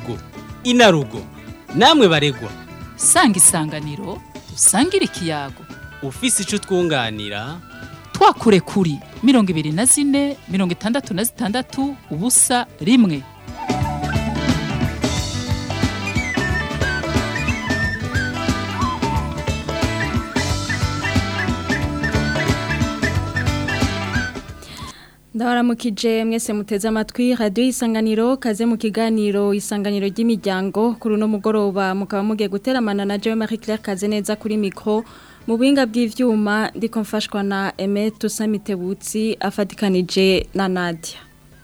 inarugo inarugo namwe baregwa sanga isanganiro usangire ikiyago ufise ico twunganira twakure kuri mirongo ibiri na zine mirongo itandatu na zitandatu ubusa rimwe ndabaramukije mwese muteze amatwi radiyo isanganiro kaze mu kiganiro isanganiro ry'imiryango kuri uno mugoroba mukaba mugiye guteramana na jewe marie claire kaze neza kuri mikoro mu buhinga bw'ivyuma ndiko mfashwa na Aime Tusamitebutsi afatikanije na Nadia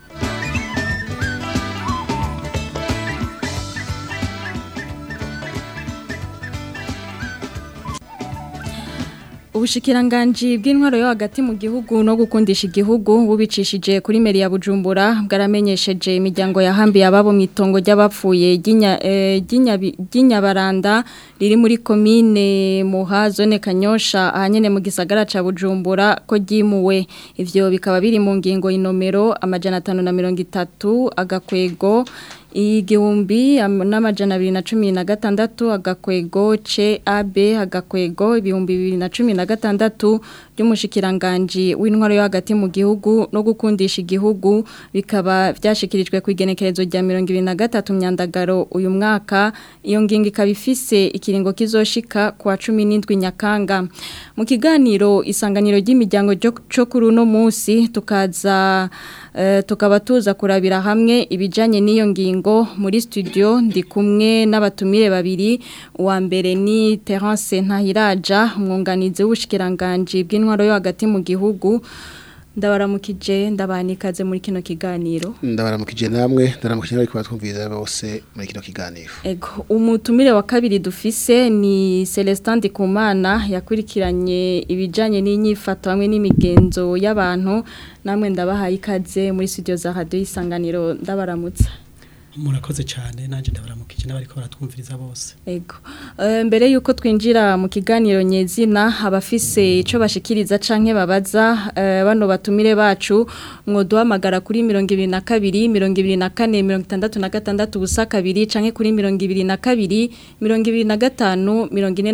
Ubushikiranganji bw'intwaro yo hagati mu gihugu no gukundisha igihugu bubicishije kuri meri ya Bujumbura bwaramenyesheje imiryango yahambiye ababo mu itongo ry'abapfuye ry'inyabaranda riri muri komine Muha zone Kanyosha ahanyene mu gisagara ca Bujumbura ko ryimuwe ivyo bikaba biri mu ngingo inomero amajana 530 agakwego igihumbi n'amajana abiri na cumi na gatandatu agakwego ce abe agakwego ibihumbi bibiri na cumi na gatandatu by'umushikiranganji w'intwaro yo hagati mu gihugu no gukundisha igihugu bikaba byashikirijwe ku igenekerezo rya mirongo ibiri na gatatu myandagaro uyu mwaka iyo ngingo ikaba ifise ikiringo kizoshika ku wa cumi n'indwi nyakanga mu kiganiro isanganiro ry'imiryango cyo kuri uno munsi tukaza tukaba tuza kurabira hamwe ibijyanye n'iyo ngingo muri studio ndi kumwe n'abatumire babiri uwa mbere ni terance ntahiraja umwunganizi w'ubushikiranganji bw'intwaro yo hagati mu gihugu ndabaramukije ndabanikaze muri kino kiganiro ndabaramukije namwe ndaramukije ariko batwumviriza bose muri kino kiganiro ego umutumire wa kabiri dufise ni Celestin Ndikumana yakurikiranye ibijanye n'inyifato hamwe n'imigenzo y'abantu namwe ndabahaye ikaze muri studio za radio isanganiro ndabaramutsa murakoze cyane nanjye ndabaramukije n'abariko baratwumviriza bose ego mbere yuko twinjira mu kiganiro nyezina abafise ico bashikiriza canke babaza bano batumire bacu mwoduhamagara kuri 22 24 66 ubusa kabiri canke kuri 22 25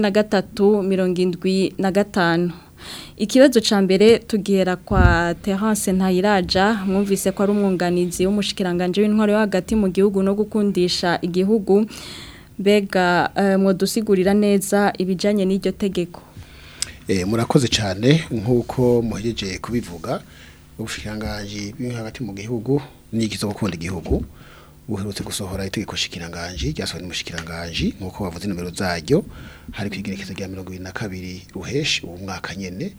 43 75 Ikibazo ca mbere tugera kwa Terence Ntayiraja mwumvise ko ari umwunganizi w'umushikiranganje w'intwaro yo hagati mu gihugu no gukundisha igihugu bega uh, mwodusigurira neza ibijanye n'iryo tegeko Eh murakoze cyane nkuko muhejeje kubivuga ubushikiranganje bw'intwaro hagati mu gihugu n'igizo gukunda igihugu uherutse gusohora itegeko shikiranganje ryasohoye n'umushikiranganje nkuko bavuze nomero zaryo hari kwigerekezo rya 22 ruheshi uwo mwaka nyene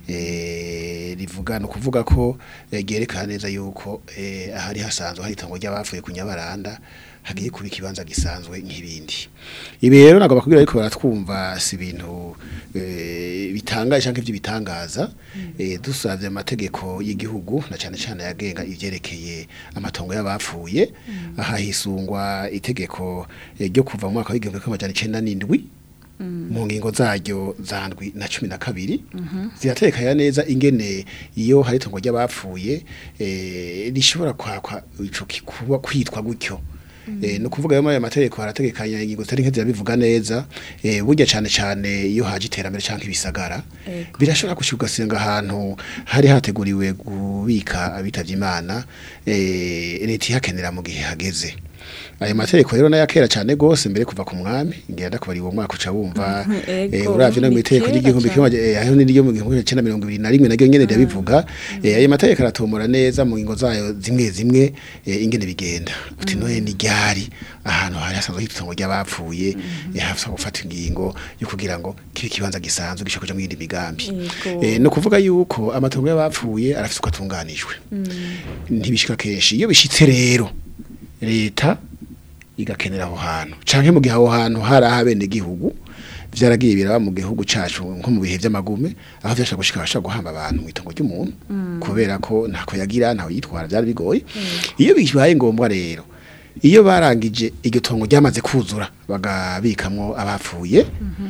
eh rivuga no kuvuga ko ryerekana neza yuko eh ahari hasanzwe hari itongo ry'abavuye ku nyabaranda hagiye kuba ikibanza gisanzwe nk'ibindi ibi rero nagomba kubwira ariko baratwumva si ibintu bitangaje cyangwa ibyo bitangaza dusabye amategeko y'igihugu na cyane cyane yagenga ibyerekeye amatongo y'abapfuye aha hisungwa itegeko ryo kuva mu mwaka w'igihumbi kimwe amajana icyenda n'indwi mu ngingo zaryo zandwi na cumi na kabiri ziratekanya neza ingene iyo hari itongo ry'abapfuye rishobora kwakwa ico kwitwa gutyo Eh no kuvuga yo amategeko harategekanya ingingo zitari nke zirabivuga neza eh burya cyane cyane iyo haje iterambere canke ibisagara birashobora gushugasenga ahantu hari hateguriwe kubika abitavye Imana eh leta ihakenera mu gihe hageze ayo mategeko rero nayakera cyane gose mbere kuva ku mwami ngenda kubari uwo mwaka uca wumva eh uravye no mu itegeko ry'igihumbi kimwe aho ni ryo mu gihumbi cya 2021 naryo nyene ndabivuga eh ayo mategeko aratomora neza mu ngingo zayo zimwe zimwe ingene bigenda uti noye ni ryari ahantu hari hasanzwe hitongo ry'abapfuye hafisa gufata ingingo yo kugira ngo kibe kibanza gisanzwe gisho kuja mu yindi migambi eh no kuvuga yuko amatongo y'abapfuye arafise uko atunganijwe ntibishika kenshi iyo bishitse rero leta igakenera aho hantu canke mu gihe aho hantu hari ahabene gihugu vyaragiye biraba mu gihugu cacu nko mu bihe vy'amagume aho vyashaka gushika bashaka guhamba abantu mu itongo ry'umuntu kubera ko ntako yagira ntaho yitwara byari bigoye iyo bibaye ngombwa rero iyo barangije iryo tongo ryamaze kuzura bagabikamwo abapfuye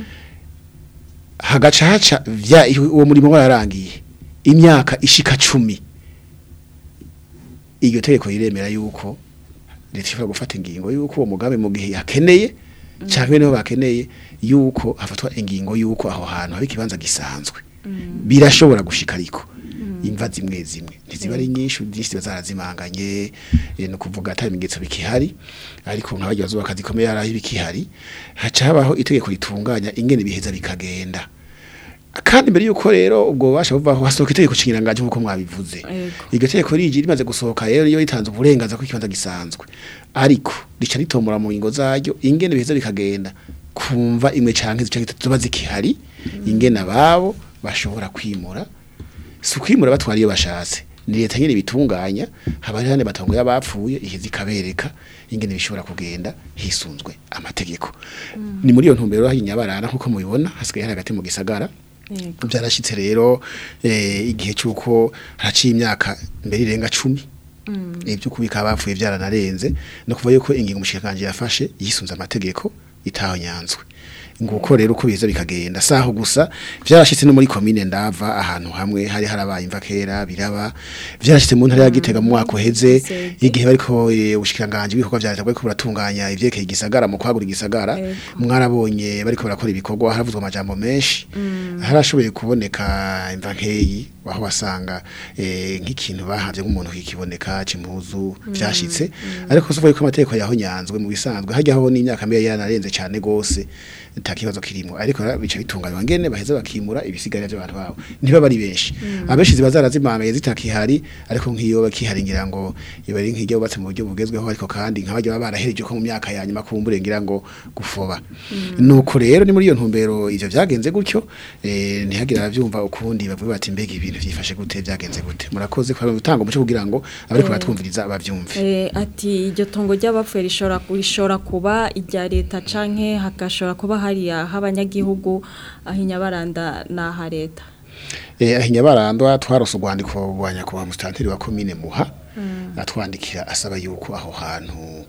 hagaca haca vya uwo murimo wararangiye imyaka ishika cumi iryo tegeko riremera yuko leta ishobora gufata ingingo yuko uwo mugambi mu gihe yakeneye cyangwa niho bakeneye yuko hafatwa ingingo yuko aho hantu hari ikibanza gisanzwe birashobora gushika ariko imva zimwe zimwe ntiziba ari nyinshi nyinshi ziba zarazimanganye eh, ni ukuvuga atari ibimenyetso bikihari ariko nk'abagiye bazubaka zikomeye hari aho ibikihari haca habaho itegeko ritunganya ingene biheza bikagenda kandi mbere yuko rero ubwo bubasha buvaho hasohoka itegeko nshingirangaje nk'uko mwabivuze Yego. iryo tegeko rije rimaze gusohoka rero iyo ritanze uburenganzira ko ikibanza gisanzwe ariko rica ritomora mu ngingo zaryo ingene biheza bikagenda kumva imwe canke zicanke zitatu ziba zikihari ingene ababo bashobora kwimura si ukwimura batwara iyo bashatse ni leta nyine bitunganya haba hari hane batongo y'abapfuye iheza ikabereka ingene bishobora kugenda hisunzwe amategeko ni muri iyo ntumbero hari nyabarana nk'uko mubibona hasigaye hari hagati mu gisagara Yego. byarashyitse rero eh, igihe cy'uko haraciye imyaka mbere irenga cumi ibyo kubika abapfuye byaranarenze no kuva yuko ingingo umushikiranganje yafashe yisunze amategeko itahonyanzwe nguko rero uko biza bikagenda saho gusa byarashitse no muri commune ndava ahantu hamwe hari harabaye imva kera biraba byarashitse mu ntara ya Gitega mu mwaka uheze Sege. igihe bariko eh, ubushikiranganje bw'ibikorwa vya leta bwariko buratunganya ivyekeye igisagara mu kwagura igisagara Ego. mwarabonye bariko barakora ibikorwa haravuzwe amajambo menshi harashoboye kuboneka imva nkeyi aho wasanga eh, nk'ikintu bahavye nk'umuntu kikiboneka c'impuzu vyashitse ariko sovuye ko amategeko yahonyanzwe mu bisanzwe hajya ho n'imyaka mbere yaranarenze cyane gose nta kibazo kirimo ariko rero bica bitunganywa ngene baheza bakimura ibisigarira by'abantu babo ntiba bari benshi abenshi ziba zarazimanganye zitakihari ariko nk'iyo bakihari ngira ngo iba ari nk'ijya bubatse mu buryo bugezweho ariko kandi nk'abajya baba barahereje ko mu myaka ya nyuma kumbure ngira ngo gufoba nuko rero ni muri iyo ntumbero ivyo vyagenze gutyo eh, ntihagira abavyumva ukundi bavuga bati mbega ibintu vyifashe gute vyagenze gute murakoze kwa gutanga umuco kugira ngo abariko baratwumviriza bavyumve Eh, ati iryo tongo ry'abapfuye rishobora rishobora kuba irya leta canke hagashobora kuba hariya h'abanyagihugu aho inyabaranda n'aha leta Eh ahinyabarandwa twarose urwandiko rwa nyakubahwa mustanteri wa commune Muha atwandikira asaba yuko aho hantu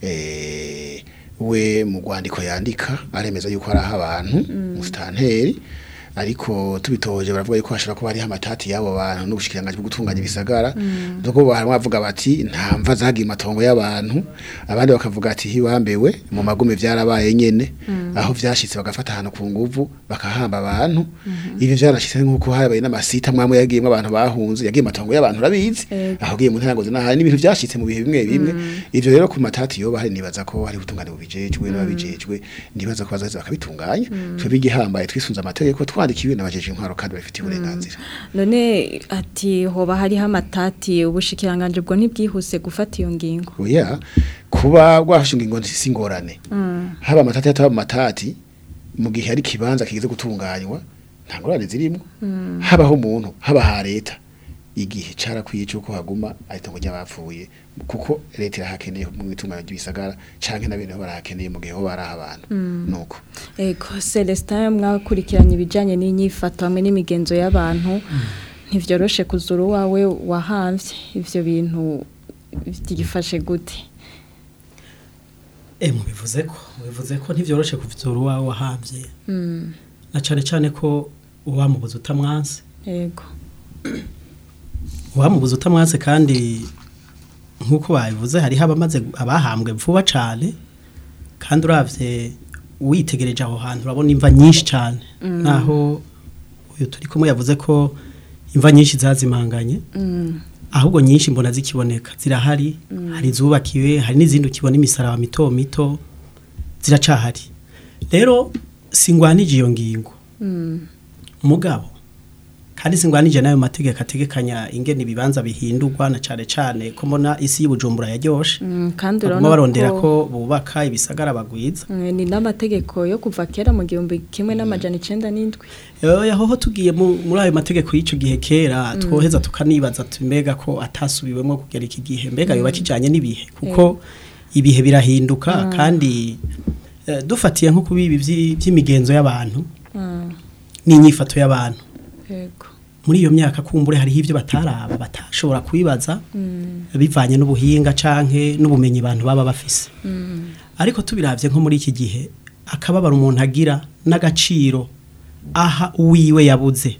eh we mu rwandiko yandika aremeza yuko ari aho abantu mustanteri ariko tubitoje baravuga yuko hashobora kuba hariho amatati y'abo bantu n'ubushikiranganje bwo gutunganya ibisagara nuko bahamwe bavuga bati nta mva zagiye matongo y'abantu abandi bakavuga ati hiwambewe mu magume vyarabaye nyene aho vyashitse bagafata ahantu ku nguvu bakahamba abantu ivyo vyarashitse nk'uko habaye n'amasita mwamwe yagiyemwo abantu bahunze yagiye matongo y'abantu urabizi Ego. aho giye mu ntango zinaha n'ibintu vyashitse mu bihe bimwe bimwe ivyo rero ku matati yoba hari nibaza ko hari ubutungane bubijejwe n'ababijejwe nibaza ko bazaza bakabitunganya twebwe igihambaye twisunze amategeko twandikiwe n'abajeje intwaro kandi babifitiye uburenganzira none ati hoba hariho amatati ubushikiranganje bwo ntibwihuse gufata iyo ngingo oya kuba rwafashe ingingo si ingorane haba amatati hataba amatati mu gihe hari ikibanza kigize gutunganywa nta ngorane zirimo habaho umuntu haba ha leta igihe carakwiye cyuko haguma aritongo ry'abapfuye kuko leta irahakeneye mu itunganya ry'ibisagara canke n'abene barahakeneye mu gihe ho bari abantu nuko Ego Celestin mwakurikiranye ibijanye n'inyifato hamwe n'imigenzo y'abantu ntivyoroshe kuzura uwawe wahamvye ivyo bintu byifashe gute Eh mubivuze ko mubivuze ko ntivyoroshe kuvuzura uwawe wahambye na cane cane ko uwamubuza utamwanse Ego uwamubuza utamwanse kandi nk'uko babivuze hariho abamaze abahambwe vuba cane kandi uravye witegereje aho hantu urabona imva nyinshi cane naho uyu turi kumwe yavuze ko imva nyinshi zazimanganye ahubwo nyinshi mbona zikiboneka zirahari hari izubakiwe hari n'izindi ukibona imisaraba mito mito ziracahari rero singwanije iyo ngingo mugabo kandi singwanije nayo mategeko ategekanya ingene ibibanza bihindurwa na cane cane ko mbona isi y'ubujumbura yaryoshe Mm, kandi baguma barondera urabona ko bubaka ibisagara bagwiza Eh, ni n'amategeko yo kuva kera mu gihumbi kimwe n'amajana icenda n'indwi Yoya hoho tugiye mu- muri ayo mategeko y'ico gihe kera twoheza tukanibaza ati mbega ko atasubiwemo kugera iki gihe mbega yoba kijanye n'ibihe kuko ibihe birahinduka kandi eh, dufatiye nko kubi ibi vyi- vy'imigenzo y'abantu Mm, n'inyifato y'abantu Ego muri iyo myaka kumbure hariho ivyo bataraba batashobora kwibaza Mm, bivanye n'ubuhinga canke n'ubumenyi abantu baba bafise mm, ariko tubiravye nko muri iki gihe akababara umuntu agira n'agaciro aha uwiwe yabuze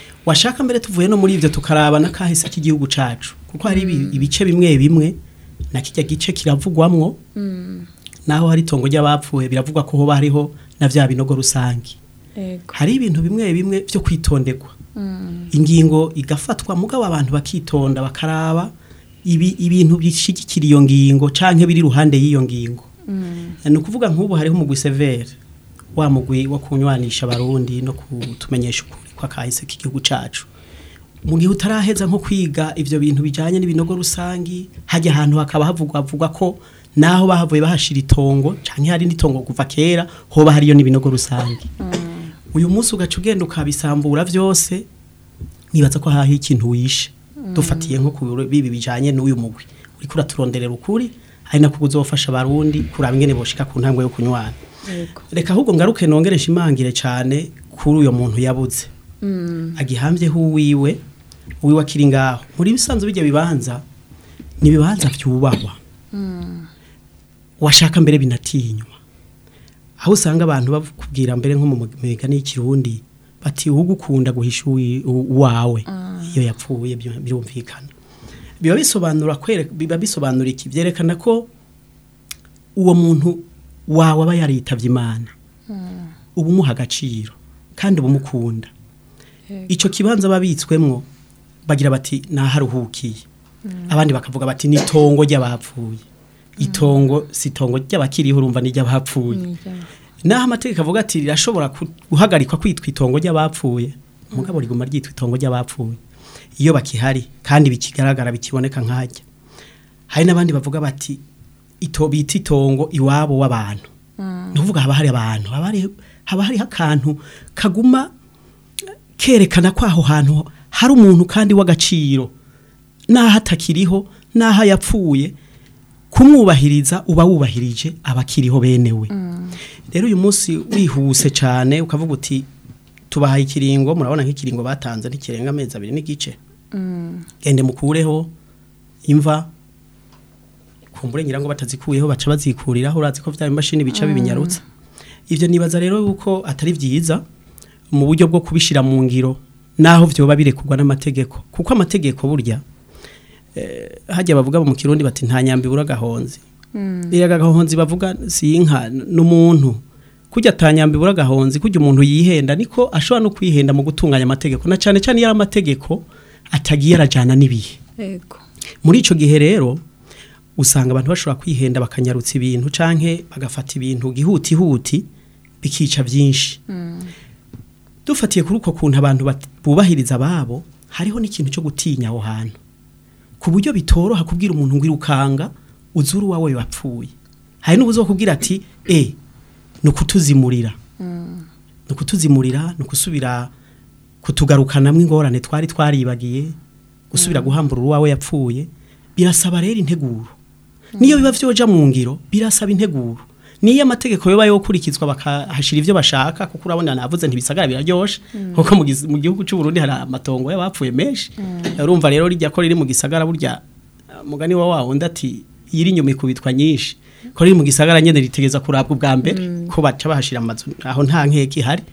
washaka mbere tuvuye no muri ivyo tukaraba n'akahise k'igihugu cacu kuko hari ibi- ibice bimwe bimwe na kijya gice kiravugwamwo naho hari itongo ry'abapfuye biravugwa ko hoba hariho na vya binogo rusangi Ego. hari ibintu bimwe bimwe byo kwitonderwa ingingo igafatwa mugabo abantu bakitonda bakaraba ibi ibintu bishigikira iyo ngingo canke biri ruhande y'iyo ngingo ni ukuvuga nk'ubu hariho umugwi severe wa mugwi wo kunywanisha abarundi no kutumenyesha ukuri kwa kahise k'igihugu cacu mu gihe utaraheza nko kwiga ivyo bintu bijanye n'ibinogo rusangi hajya ahantu hakaba havugwa havugwa ko naho bahavuye bahashira itongo canke hari n'itongo kuva kera hoba hariyo n'ibinogo rusangi uyu munsi ugaca ugenda ukabisambura vyose nibaza ko haho ikintu wishe dufatiye nko ku bibi bijanye n'uyu mugwi uriko uraturonderera ukuri ari nako uzofasha abarundi kuraba ingene boshika ku ntambwe yo kunywana Ego. reka ahubwo ngaruke nongere nshimangire cyane kuri uyo muntu yabuze agihambyeho uwiwe uwiwe akiri ngaho muri bisanzwe bijya bibanza ni ibibanza byubahwa washaka mbere binatinywa aho usanga abantu bakubwira mbere nko mu migani y'ikirundi bati ugukunda guhisha uwi- u- uwawe iyo yapfuye byo- birumvikana biba bisobanura kwere biba bisobanura iki byerekana ko uwo muntu wawe aba yaritavye imana uba umuha agaciro kandi uba umukunda icyo kibanza babitswemwo bagira bati naharuhukiye abandi bakavuga bati ni itongo ry'abapfuye itongo si itongo ry'abakiriho urumva ni ry'abapfuye naho amategeko avuga ati rirashobora ku- guhagarikwa kwitwa itongo ry'abapfuye mugabo riguma ryitwa itongo ry'abapfuye iyo bakihari kandi bikigaragara bikiboneka nkajya hari n'abandi bavuga bati ito bita itongo iwabo w'abantu ni ukuvuga haba hari abantu haba hari haba hariho akantu kaguma kerekana ko aho hantu hari umuntu kandi w'agaciro n'aho atakiriho n'aho yapfuye kumwubahiriza uba wubahirije abakiriho benewe rero uyu munsi wihuse cyane ukavuga uti tubahaye ikiringo murabona nk'ikiringo batanze ntikirenga amezi abiri n'igice gende mukureho imva kumbure ngira ngo batazikuyeho baca bazikuriraho urazi ko vya imashini bica bibinyarutsa ivyo nibaza rero yuko atari vyiza mu buryo bwo kubishira mu ngiro naho vyoba birekurwa n'amategeko kuko amategeko burya eh, hajya bavuga mu kirundi bati nta nyambi bura gahonzi iriya gahonzi bavuga si inka n'umuntu kujya atanyambi bura gahonzi kujya umuntu yihenda niko ashobora no kwihenda mu gutunganya amategeko na cyane cyane iyo ari amategeko atagiye arajyana n'ibihe Ego. muri icyo gihe rero usanga abantu bashobora kwihenda bakanyarutsa ibintu canke bagafata ibintu gihutihuti bikica byinshi dufatiye kuri uko kuntu abantu bat- bubahiriza ababo hariho n'ikintu cyo gutinya aho hantu ku buryo bitoroha kubwira umuntu ngo irukanga uzuru wawe wapfuye hari n'ubuzokubwira ati e ni ukutuzimurira ni ukutuzimurira ni ukusubira kutugarukanamo ingorane twari twaribagiye gusubira guhambura uwawe yapfuye birasaba rero integuro niyo biba vyoja mu ngiro birasaba integuro niyo amategeko yoba yokurikizwa bakahashira ivyo bashaka kuko urabona navuze ntibisagara biraryoshe kuko mu gis- mu gihugu cy'u Burundi hari amatongo y'abapfuye menshi urumva rero rijya ko riri mu gisagara burya uh, mugani wa wa wundi ati yiri inyuma ikubitwa nyinshi ko riri mu gisagara nyene ritegeza kurabwa ubwa mbere ko baca bahashira amazu aho nta nkeke ihari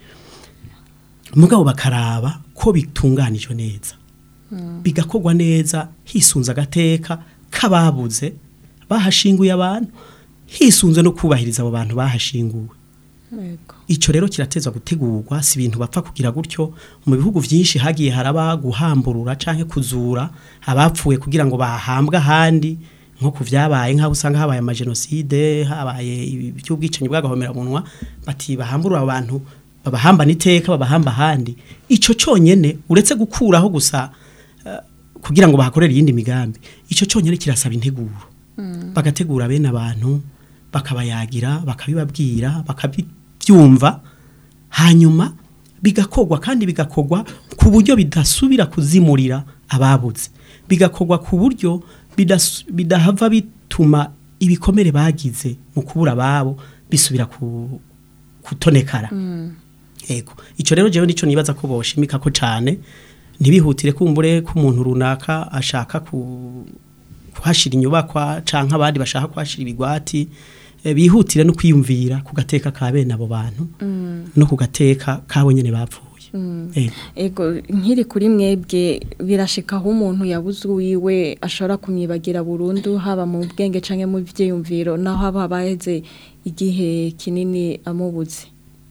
mugabo bakaraba ko bitunganijwe neza bigakorwa neza hisunze agateka k'ababuze bahashinguye abantu hisunze no kubahiriza abo bantu bahashinguwe Ego. icyo rero kirateza gutegurwa si ibintu bapfa kugira gutyo mu bihugu byinshi hagiye haraba guhamburura canke kuzura abapfuye kugira ngo bahambwe ahandi nko ku vyabaye nk'aho usanga habaye amajenoside habaye iby'ubwicanyi bw'agahomeраmunwa bati bahamburura abantu babahambana iteka babahamba ahandi ico cyonyene uretse gukuraho gusa eh, kugira ngo bahakorere iyindi migambi ico cyonyene kirasaba integuro bagategura bene abantu bakabayagira bakabibabwira bakabyumva hanyuma bigakorwa kandi bigakorwa ku buryo bidasubira kuzimurira ababuze bigakorwa ku buryo bidas- bidahava bituma ibikomere bagize mu kubura ababo bisubira ku, kutonekara Ego. Ico rero jewe nico nibaza ko boshimika ko cane ntibihutire kumbure ko umuntu runaka ashaka ku kuhashira inyubakwa canke abandi bashaka kuhashira ibigwati eh, bihutire no kwiyumvira ku gateka ka bene abo bantu no ku gateka kabo nyene bapfuye Eh, Ego nkiri kuri mwebwe birashika aho umuntu yabuze uwiwe ashobora kumwibagira burundu haba mu bwenge canke mu vyiyumviro naho haba baheze igihe kinini amubuze.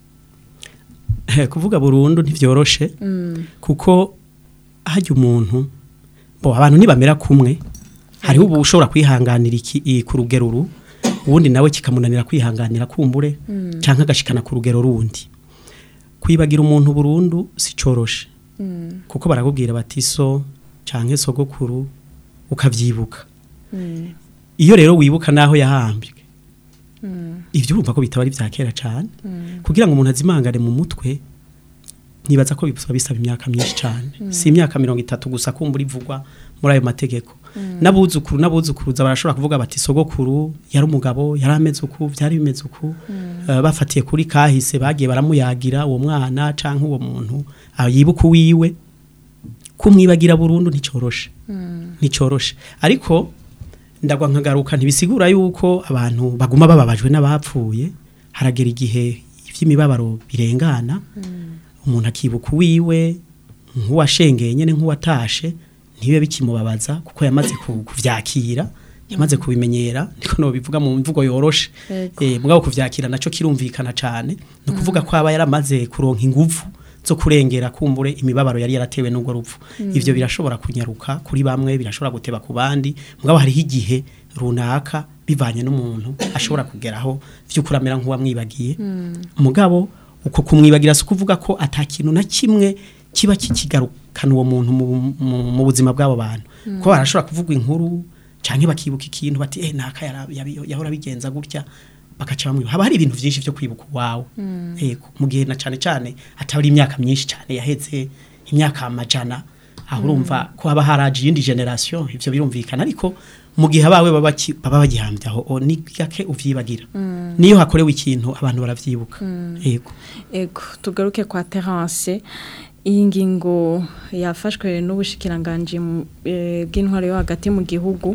kuvuga burundu ntivyoroshe Mm. kuko hajya umuntu bo abantu nibamera kumwe hariho ubu ushobora kwihanganira iki i- ku rugero ru ubundi nawe kikamunanira kwihanganira kumbure canke agashikana ku rugero rundi kwibagira umuntu burundu si coroshe Mm. kuko barakubwira bati so canke sogokuru ukavyibuka Mm. iyo rero wibuka naho yahambwe Mm. ivyo urumva ko bitaba ari vya kera cane Mm. kugira ngo umuntu azimangane mu mutwe nibaza ko bisaba bisaba imyaka myinshi cyane si imyaka mirongo itatu gusa kumbura ivugwa muri ayo mategeko n'abuzukuru n'abuzukuruza barashobora kuvuga bati sogokuru yari umugabo yari ameze uku byari bimeze uku Eh, bafatiye kuri kahise bagiye baramuyagira uwo mwana canke uwo muntu ah, yibuka uwiwe kumwibagira burundu nticoroshe nticoroshe ariko ndagwa nkagaruka ntibisigura yuko abantu baguma bababajwe n'abapfuye haragera igihe iby'imibabaro birengana umuntu akibuka uwiwe nk'uwashengeye nyine nk'uwatashe ntibibe bikimubabaza kuko yamaze ku- kuvyakira yamaze kubimenyera niko no bivuga mu mvugo yoroshe Yego. eh mugabo kuvyakira naco kirumvikana cane no kuvuga ko aba yaramaze kuronka inguvu zo kurengera kumbure imibabaro yari yaratewe n'ubwo rupfu ivyo birashobora kunyaruka kuri bamwe birashobora guteba ku bandi mugabo hariho igihe runaka bivanye n'umuntu ashobora kugeraho vy'ukuri amera nk'uwamwibagiye mugabo uko kumwibagira si ukuvuga ko ata kintu na kimwe kiba kikigarukana uwo muntu mu, mu, mu buzima bw'abo bantu ko barashobora kuvuga inkuru canke bakibuka ikintu bati eh naka yara- yabi- yahora bigenza gutya bakaca bamwibuka haba hari ibintu vyinshi vyo kwibuka wawe yego mu gihe na cane cane atari imyaka myinshi cane yaheze imyaka amajana aho urumva ko haba haraje iyindi generation ivyo birumvikana ariko mu gihe abawe baba baki- baba bagihambye aho o, ni gake uvyibagira niyo hakorewe ikintu abantu baravyibuka yego Ego tugaruke kwa Terence iyi ngingo yafashwe n'ubushikiranganje mu- eh, bw'intwaro yo hagati mu gihugu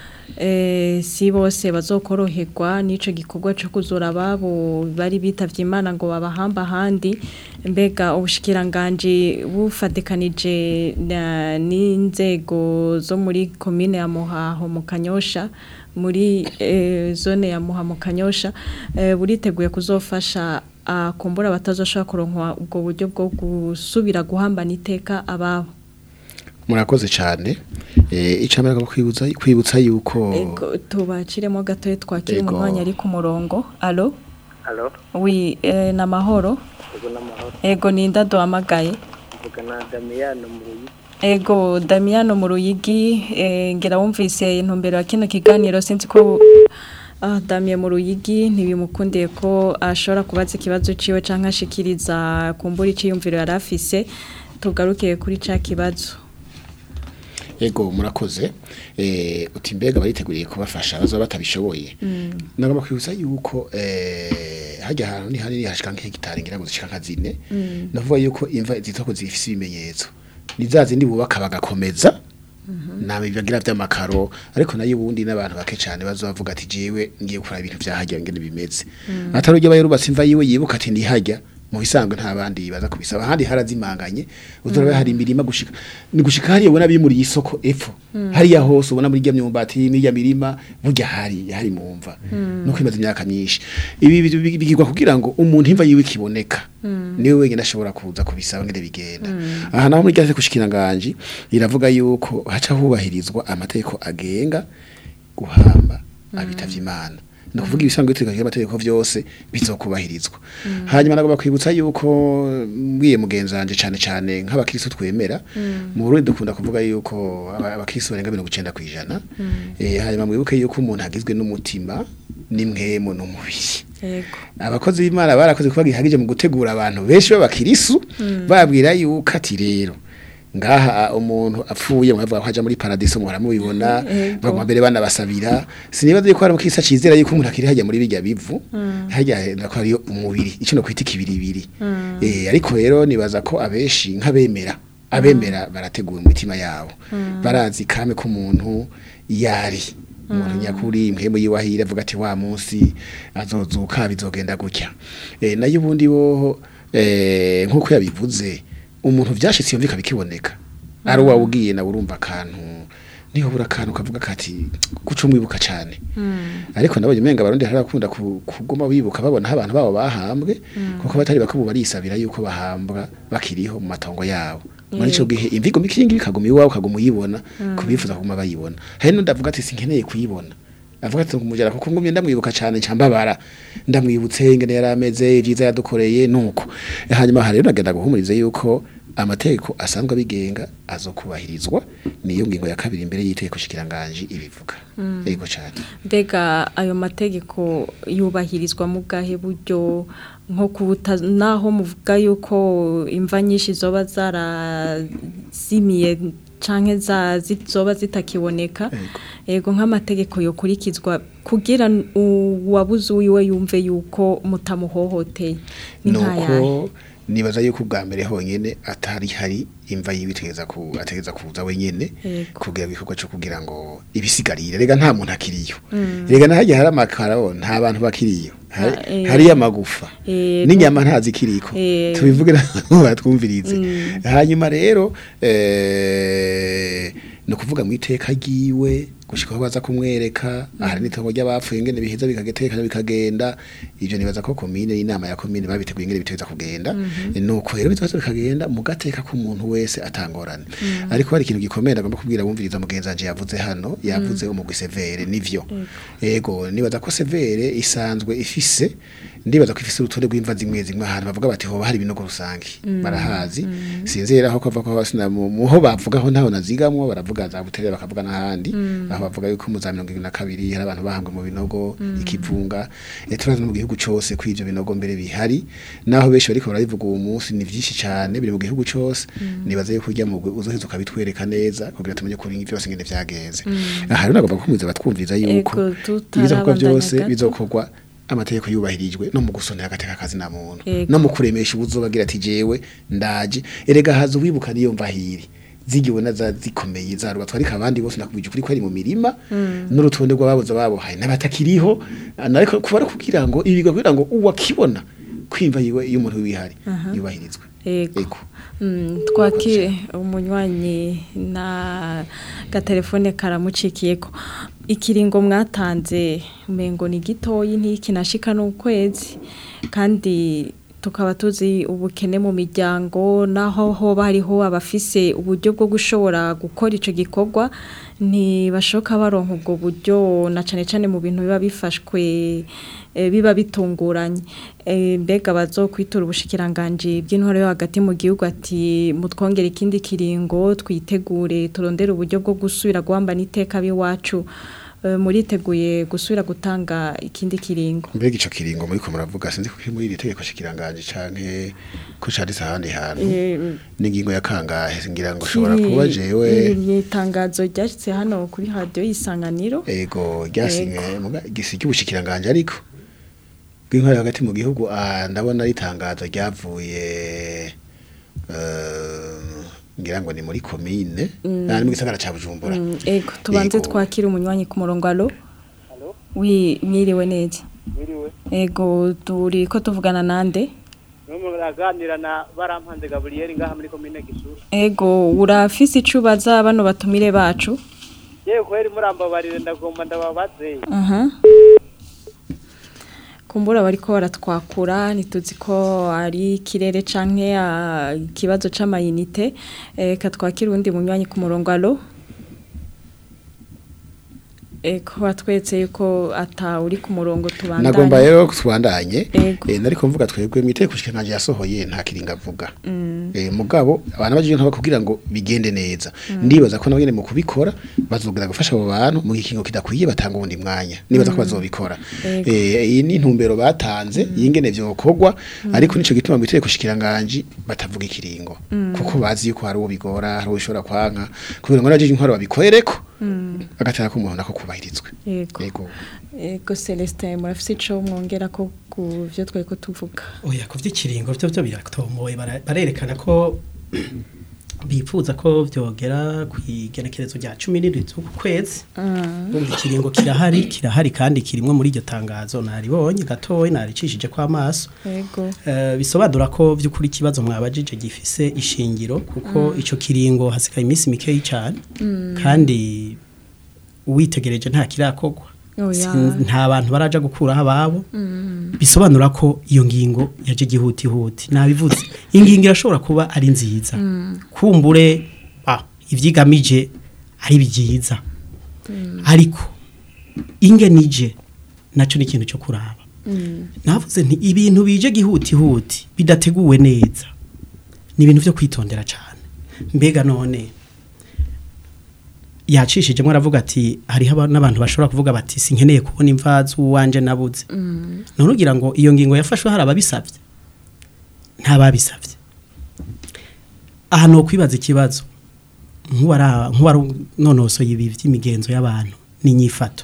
eh, si bose bazokoroherwa n'ico gikorwa cyo kuzura ababo bari bitavye Imana ngo babahamba ahandi mbega ubushikiranganje bufatikanije na- n'inzego zo muri komine ya Muhaho mu Kanyosha muri eh, zone ya Muha mu Kanyosha eh, buriteguye kuzofasha akumbura batazoshobora kuronka ubwo buryo bwo gusubira guhambana iteka ababo murakoze cyane eh icamera ko kwibutsa kwibutsa yuko Ego tubaciremo gatoye twakira Ego. umwanya ari ku murongo allo Halo, wi eh, na mahoro ego n'amahoro. ego ninda duhamagaye Mvuga na Damiyano mu Ruyi. ego Damiano mu ruyigi eh, ngira wumvise intumbero ya kino kiganiro sinzi ko ah, Damien mu ruyigi ntibimukundiye ko ashobora kubaza ikibazo ciwe canke ashikiriza kumbura iciyumviro yari afise tugarukiye kuri ca kibazo ego murakoze eh uti mbega bariteguriye kubafasha bazoba batabishoboye nagomba kwibutsa yuko eh hajya ahantu ni hanini hashika nk'hegitari ngira ngo zishika nka zine navuga yuko imva zitoko zifise ibimenyetso ni za zindi bubaka bagakomeza nabe bibagira vy'amakaro ariko nayo ubundi n'abantu bake cyane bazovuga ati jewe ngiye gukora ibintu vyahajya ngene bimeze atari ujya bayerubatse imva yiwe yibuka ati ndihajya mu bisanzwe nta bandi baza kubisaba ahandi harazimanganye uzora hari imirima gushika ni gushika hariya ubona bimuriye isoko epfo hariya hose ubona muri rya myumbati n'irya mirima burya hari hari mu mva no kwimaza imyaka myinshi ibi bi- bi- bigirwa kugira ngo umuntu imva yiwe kiboneka niwe wenyine ashobora kuza kubisaba ngene bigenda aha naho muri rya kushikira nganje iravuga yuko haca hubahirizwa amategeko agenga guhamba abitavye imana no kuvuga ibisanzwe bitegeka amategeko vyose bizokubahirizwa hanyuma nagomba kwibutsa yuko mbwiye mugenzanje cane cane nk'abakristo twemera mu Burundi dukunda kuvuga yuko aba- abakristo barenga 90 kwijana eh hanyuma mwibuke yuko umuntu agizwe n'umutima n'imwemo n'umubiri ego abakozi b'Imana barakoze kuba gihagije mu gutegura abantu benshi b'abakirisu babwira yuko ati rero ngaha umuntu apfuye mwavuga ko aja muri paradiso muhora mubibona Ego. bagwa mbere banabasabira sinibaza yuko hari mukisa cizera yuko umuntu akiri hajya muri bijya bivu hajya ko ari umubiri ico no kwita ikibiribiri eh ariko rero nibaza ko abeshi nk'abemera abemera barategura imitima yabo barazi kame ko umuntu yari umuntu nyakuri impemu yiwahira avuga ati wa munsi azozuka bizogenda gutya eh nayo ubundi boho eh nkuko yabivuze umuntu vyashitse yumvika bikiboneka ari uwawe ugiye nawe urumva akantu niho bura akantu kavuga kati guca umwibuka cyane ariko nabonye umenga abarundi hari bakunda ku- kuguma bibuka babona aho abantu babo bahambwe kuko batari bakubu barisabira yuko bahambwa bakiriho mu matongo yabo muri ico gihe imvigo mikingi bikaguma iwawe ukaguma uyibona kubifuza kuguma bayibona hari n'undi avuga ati sinkeneye kuyibona avuga ati kumujara kuko ngumye ndamwibuka cyane cyambabara ndamwibutse ingene yari ameze ibyiza yadukoreye nuko hanyuma hari rero nagenda guhumuriza yuko amategeko asanzwe abigenga azokubahirizwa niyo ngingo ya kabiri imbere y'itegeko shikiranganji ibivuga yego cyane mbega ayo mategeko yubahirizwa mu bwahe buryo nko kubuta naho muvuga yuko imva nyinshi zoba zarazimiye canke za zizoba zitakiboneka yego nk'amategeko yokurikizwa kugira uwabuze uwiwe yumve yuko mutamuhohoteye ni nkayahe nuko nibaza yuko ubwa mbere honyene atari hari imva yibitegeza ku ategeza kuza wenyene Yego. kugira igikorwa cyo kugira ngo ibisigarire rega nta muntu akiriyo rega nahajya hari amakaro nta bantu bakiriyo Hari- Ah, eh. hari amagufa Yego. n'inyama ntazikiriko Eh. tubivuge n'abantu batwumvirize hanyuma rero eh no kuvuga mu iteka ryiwe gushika aho baza kumwereka ahari n'itongo ry'abapfuye ingene biheza bikagetekana bikagenda ivyo nibaza ko komine inama ya komine babiteguye ingene biteza kugenda nuko rero biteza bikagenda mu gateka k'umuntu wese atangorane ariko hari ikintu gikomeye agomba kubwira bumviriza mugenzi wanje yavuze hano yavuze umugwi severe nivyo ego nibaza ko severe isanzwe ifise ndibaza ko ifise urutonde rw'imva zimwe zimwe ahantu bavuga bati hoba hari ibinogo rusangi barahazi sinzera aho kava ko basina mu muho bavugaho ntaho nazigamwo baravuga za buterere bakavuga n'ahandi aho bavuga yuko mu za mirongo ibiri na kabiri hari abantu bahambwe mu binogo ikivunga eh, turazi no mu gihugu cose ko ivyo binogo mbere bihari naho benshi bariko barabivuga uwo munsi ni vyinshi cyane biri mu gihugu cose nibaza yuko urya mugwi uzoheza ukabitwereka neza kugira tumenye ko ibintu byose ngene vyagenze aha rero nagomba kumwiza batwumviza yuko Ego, ibizakorwa tutarabandanya byose gato. bizokorwa amategeko yubahirijwe no mu gusonera agateka kazi na muntu Ego. no mu kuremesha ubuzobagira ati jewe ndaje erega haza uwibuka niyo mvahiri zigiwe na za zikomeye za rubatwa ariko abandi bose nakubije ukuri ko ari mu mirima n'urutonde rw'ababuze babo hari n'abatakiriho ariko kuba ari kugira ngo ibi kugira ngo uwakibona kwimva yiwe iyo umuntu wihari yubahirizwe Ego. ego Mm, twakire umunywanyi na gatelefone karamucikiyeko ikiringo mwatanze umengo ni gitoyi ntikinashika n'ukwezi kandi tukaba tuzi ubukene mu miryango naho hoba hariho abafise uburyo bwo gushobora gukora ico gikorwa ntibashoka baronka ubwo buryo na cane cane mu bintu biba bifashwe eh, biba bitunguranye Eh, mbega bazokwitura ubushikiranganje bw'intwaro yo hagati mu gihugu ati mutwongera ikindi kiringo twitegure turondere uburyo bwo gusubira guhamba n'iteka biwacu Eh, muriteguye gusubira gutanga ikindi kiringo mbega ico kiringo muri ko muravuga sinzi ko kiri muri iri tegeko shikiranganje canke ko canditse ahandi hantu Eh, n'ingingo ya kangahe ngira ngo ushobora kuba jewe ni itangazo ryashitse hano kuri radio y'isanganiro ego ryasinye muga gisi cy'ubushikiranganje ariko bw'intwari hagati mu gihugu ah, ndabona ritangazo ryavuye eh, ngira ngo ni muri komine ah, ni mu gisagara ca Bujumbura Mm, ego tubanze Ego. twakira umunywanyi ku murongo alo wi mwiriwe neza Mwiriwe. ego turi ko tuvugana nande Numu muraganira na barampanze Gabriel ngaha muri komine Gisuru. ego urafise ico ubaza bano batumire bacu Yewe kweri murambabarire ndagomba ndababaze. aha kumbura bariko baratwakura ntituzi ko ari ikirere canke ah, ikibazo c'amayinite eh, katwakira uwundi munywanyi ku murongo alo eko batwetse yuko ata uri ku murongo tubandanye nagomba rero tubandanye Ego. eh, nariko mvuga twebwe mu itegeko shikiranganje yasohoye nta kiringa avuga eh, mugabo abantu baje nka bakubwira ngo bigende neza ndibaza ko nabone mu kubikora bazogira gufasha abo bantu mu gikingo kidakwiye batanga ubundi mwanya nibaza ko bazobikora Ego. eh iyi ni intumbero batanze yingene vyokorwa ariko nico gituma mu itegeko shikiranganje batavuga ikiringo kuko bazi yuko hari uwo bigora hari uwo bishobora kwanka kugira ngo naje intwaro babikorereko agatara ko umuntu nako kubahirizwe Ego. ego Ego Celestin murafise ico mwongera ko ku vyo tweko tuvuga. oya ku by'ikiringo byo byo biratomoye bara- barerekana ko bifuza ko byogera ku igenekerezo rya cumi n'indwi z'uku kwezi bumva ikiringo kirahari kirahari kandi kirimwo muri iryo tangazo naribonye gatoya naricishije ko amaso Yego. Eh, bisobanura ko by'ukuri ikibazo mwabajije gifise ishingiro kuko ico kiringo hasigaye iminsi mikeyi cyane kandi uwitegereje nta kirakogwa Oya. Sin- nta bantu baraja gukuraho ababo bisobanura ko iyo ngingo yaje gihutihuti nabivuze ingingo irashobora kuba ari nziza kumbure ah, ivyigamije ari byiza ariko ingenije naco ni ikintu cyo kuraba navuze nti ibintu bije gihutihuti bidateguwe neza ni ibintu byo kwitondera cyane mbega none yacishijemo aravuga ati hariho aba- n'abantu bashobora kuvuga bati sinkeneye kubona imva z'uwanje nabuze none ugira ngo iyo ngingo yafashwe hari ababisabye nta babisabye aha ni ukwibaza ikibazo nk'uwara- nk'uwarunonosoye ibi by'imigenzo y'abantu n'inyifato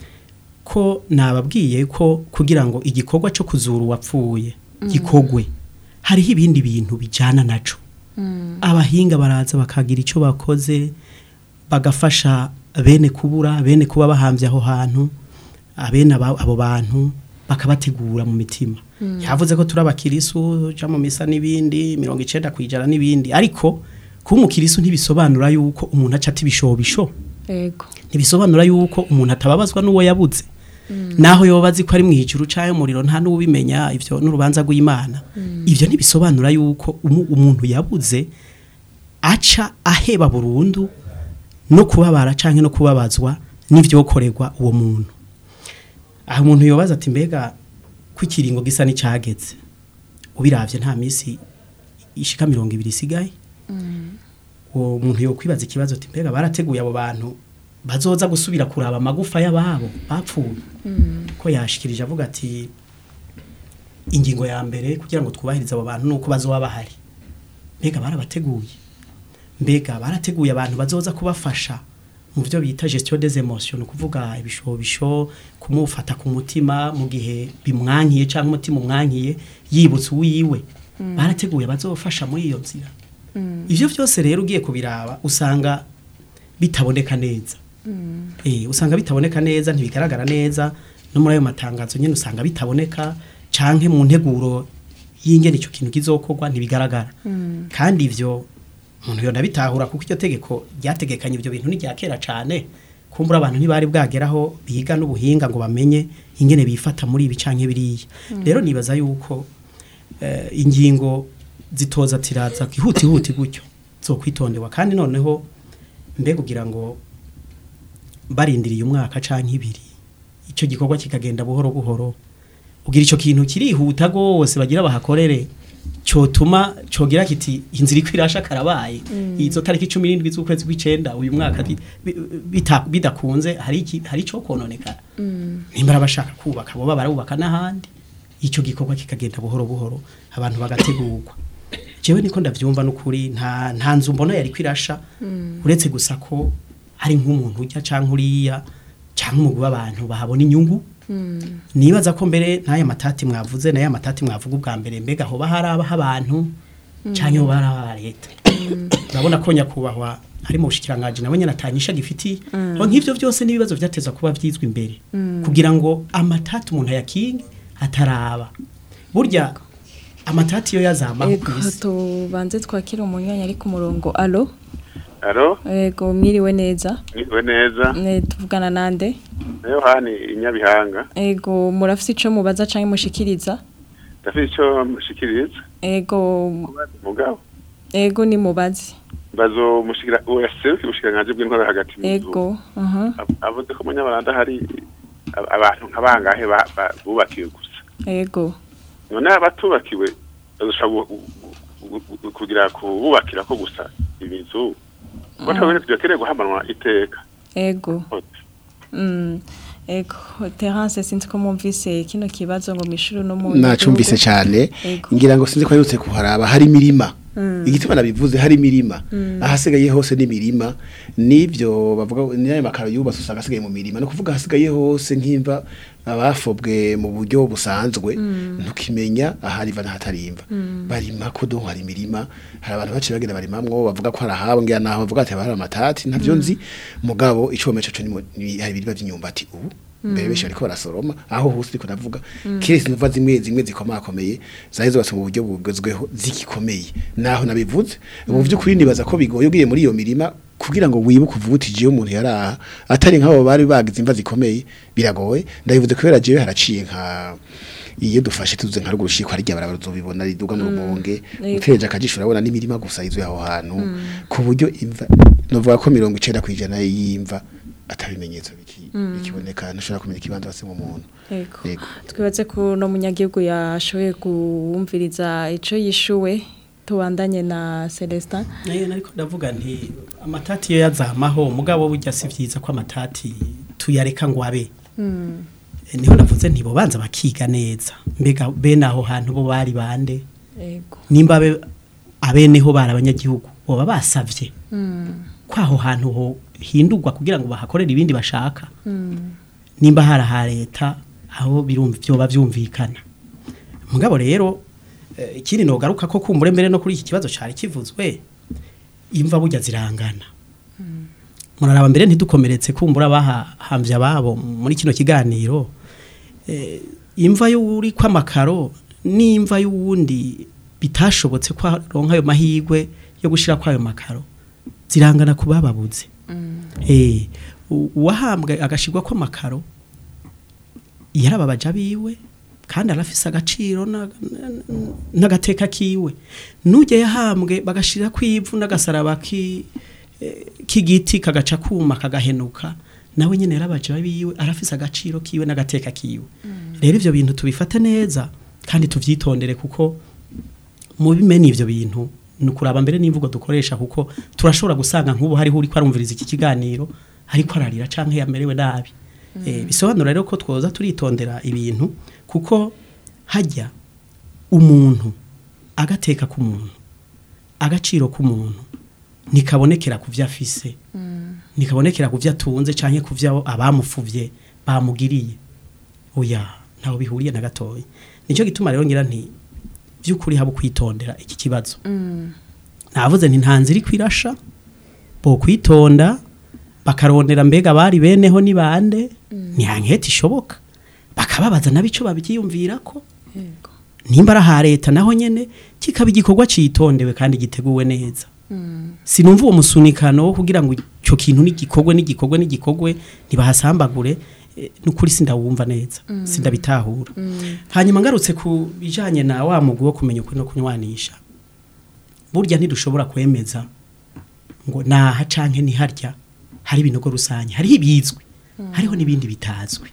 ko nababwiye ko kugira ngo igikorwa cyo kuzura uwapfuye gikogwe hariho ibindi bintu bijyana naco abahinga baraza bakagira icyo bakoze bagafasha bene kubura bene kuba bahambye aho hantu abene aba- abo bantu bakabategura mu mitima yavuze ko turi abakirisu uja mu misa n'ibindi mirongo icenda ku ijana n'ibindi ariko kuba umukirisu ntibisobanura yuko umuntu aca ati ibishobisho Yego. ntibisobanura yuko umuntu atababazwa n'uwo yabuze naho yoba azi ko ari mu ijuru cyangwa umuriro nta n'ubimenya ibyo n'urubanza rw'imana ibyo ntibisobanura yuko umu- umuntu yabuze aca aheba burundu no kubabara cyangwa no kubabazwa n'ibyokorerwa uwo muntu aha umuntu yobaza ati mbega ko ikiringo gisa n'icyagetse ubirabye nta minsi ishika mirongo ibiri isigaye uwo muntu yo kwibaza ikibazo ati mbega barateguye abo bantu bazoza gusubira kuraba amagufa y'ababo bapfuye ko yashikirije avuga ati ingingo ya mbere kugira ngo twubahirize abo bantu nuko bazoba bahari mbega barabateguye mbega barateguye abantu bazoza kubafasha mu byo bita gestion des emotions ni ukuvuga ibishobisho kumufata ku mutima mu gihe bimwankiye cyangwa umutima umwankiye yibutse uwiwe barateguye bazofasha muri iyo nzira ibyo byose rero ugiye kubiraba usanga bitaboneka neza eh usanga bitaboneka neza ntibigaragara neza no muri ayo matangazo nyine usanga bitaboneka canke mu nteguro y'ingene icyo kintu kizokorwa ntibigaragara kandi ivyo umuntu yona bitahura kuko iryo tegeko ryategekanye ibyo bintu ni rya kera cane kumbura abantu ntibari bwageraho biga n'ubuhinga ngo bamenye ingene bifata muri ibi canke biriya rero nibaza yuko eh, ingingo zitoza tiraza kihuti huti gutyo zo kwitondewa kandi noneho mbega kugira ngo barindiriye umwaka canke ibiri icyo gikorwa kikagenda buhoro buhoro ugira icyo kintu kirihuta gose bagira bahakorere cyotuma cogira kiti inzira iko irasha karabaye izo tariki 17 z'ukwezi kw'icenda uyu mwaka bi- bi- bita- bidakunze hari iki hari cyo kononekara nimba bashaka kubaka bo barubaka n'ahandi icyo gikorwa kikagenda buhoro buhoro abantu bagategurwa jewe niko ndavyumva n'ukuri nta nta nzu mbona yari kwirasha uretse gusa ko hari nk'umuntu ujya canke uriya canke umugwi w'abantu bahabona inyungu nibaza ko mbere n'aya matati mwavuze n'aya matati mwavuga ubwa mbere mbega hoba hari abaho abantu canke hoba hari aba leta urabona ko nyakubahwa ari mu bushikiranganji nawe nyene atanyisha gifitiye aho nk'ivyo byose n'ibibazo vyateza kuba vyizwe imbere kugira ngo amatati umuntu ayakinge ataraba burya amatati yo yazamaho Ego kw'isi tubanze twakira umunyanya ari ku murongo alo Alo, ego mwiriwe neza niwe neza. Ne, tuvugana nande Yohani inyabihanga. ego murafise ico mubaza canke mushikiriza Ndafite icyo mushikiriza. ego Mugabo. ego ni mubazi Bazo mushikira OSF ubushikiranganje bw'intwara hagati mu gihugu. ego aha Ab- Avuze ko munyabaranda hari ab- abantu nkabangahe ba- ba- bubakiwe gusa. ego None abatubakiwe bazoshobora gu- gu- gu- kugira kububakira ko gusa ibizu. Ko tabone tuyakeneye guhamanwa iteka. ego mm. ego Terence sinzi ko mumvise kino kibazo ngo mishuru no mu nacumvise cyane Ego. ngira ngo sinzi ko yutse kuharaba hari imirima igituma nabivuze hari imirima ahasigaye hose n'imirima n'ibyo bavuga n'ayo makaro yubatse usanga asigaye mu mirima no kuvuga ahasigaye hose nk'imva abafobwe mu buryo busanzwe ntukimenya ahariva n'ahatarimva barima ko do hari imirima hari abantu baciye bagenda barimamwo bavuga ko hari ahabo ngira naho bavuga ati hari amatati ntavyo nzi mugabo icomece cyo ni hari ibiribwa by'inyumbati ubu mbere benshi bariko barasoroma aho hose ariko ndavuga kirisi nuva zimwe zimwe zikomakomeye zari zubatse mu buryo bugezweho zigikomeye naho nabivuze ubu by'ukuri nibaza ko bigoye ugiye muri iyo mirima kugira ngo wibuke uvuga uti jewe umuntu yaraha atari nk'abo bari bagize imva zikomeye biragoye ndabivuze kubera jewe haraciye nka iyo dufashe tuze nka ruguru shiko hari barabara uzobibona riduga mu rumonge uteje akajisho urabona n'imirima gusa izo aho hantu ku buryo imva novuga ko 90 kwijana y'imva atabimenyetso biki bikiboneka ntushobora kumenya ikibanza base mu muntu Yego. Yego. twibaze ko no munyagihugu yashoboye kuwumviriza ico yishuwe tubandanye na Celestin nayo nariko ndavuga nti amatati yo yazamaho mugabo burya si vyiza ko amatati tuyareka ngo abe Eh, niho navuze nti bo banza bakiga neza mbega bene aho hantu bo bari bande yego nimba abe abeneho bari abanyagihugu boba basavye ko aho hantu ho hindurwa kugira ngo bahakorere ibindi bashaka nimba hari aha leta aho birumva byoba byumvikana mugabo rero eh, ikindi nogaruka ko kumbure mbere no kuri iki kibazo cyari kivuzwe imva burya zirangana muraraba mbere ntidukomeretse kumbura bahambye ababo muri kino kiganiro eh, imva y'uri kw'amakaro n'imva y'uwundi bitashobotse ko aronka ayo mahirwe yo gushira kwayo makaro zirangana ku bababuze eh u- uwahambwe agashirwa ko makaro yarababaja biwe kandi arafise agaciro na- na- n'agateka kiwe nujye yahambwe bagashira kwivu n'agasaraba ki eh, k'igiti kagaca kuma kagahenuka nawe nyene yarabaja biwe arafise agaciro kiwe n'agateka kiwe rero ivyo bintu tubifate neza kandi tuvyitondere kuko mu bimene ivyo bintu nukuraba mbere n'imvugo dukoresha kuko turashobora gusanga nk'ubu hariho uri kwarumviriza iki kiganiro ariko ararira canke yamerewe nabi eh, bisobanura rero ko twoza turitondera ibintu kuko hajya umuntu agateka k'umuntu agaciro k'umuntu nikabonekera ku vyo afise nikabonekera ku vyo atunze canke ku vyo abamufuvye bamugiriye oya ntaho bihuriye na gatoya nicyo gituma rero ngira nti by'ukuri haba kwitondera iki kibazo navuze nti nta nzira kwirasha bo kwitonda bakarondera mbega bari beneho ni bande ni hankete ishoboka bakababaza nabico babyiyumvira ko yego nimba ari aha leta naho nyene kikaba igikorwa citondewe kandi giteguwe neza sinumva uwo musunikano wo kugira ngo icyo kintu n'igikorwe n'igikorwe n'igikorwe ntibahasambagure eh, n'ukuri sindawumva neza sindabitahura hanyuma ngarutse ku bijanye na wa mugwi wo kumenya ukuri no kunywanisha burya ntidushobora kwemeza ngo naha canke niharya hari ibinogo rusange hariho ibizwi hariho n'ibindi bitazwi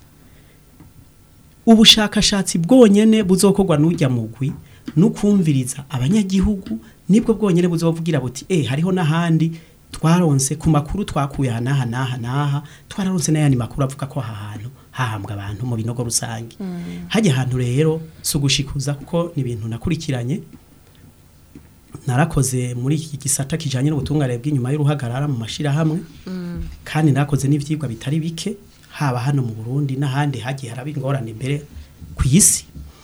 ubushakashatsi bwonyene buzokorwa n'ujya mugwi nukumviriza abanyagihugu nibwo bwonyene buzovugira buti eh hariho n'ahandi twaronse ku makuru twakuye aha n'aha n'aha n'aha twararonse n'ayandi makuru avuga ko aha hantu hahambwa abantu mu binogo rusange hajya ahantu rero si ugushikuza kuko ni ibintu nakurikiranye narakoze muri iki gisata kijanye n'ubutungane bw'inyuma y'uruhagarara mu mashirahamwe kandi narakoze n'ivyigwa bitari bike haba hano mu Burundi n'ahandi hagiye haraba ingorane imbere ku isi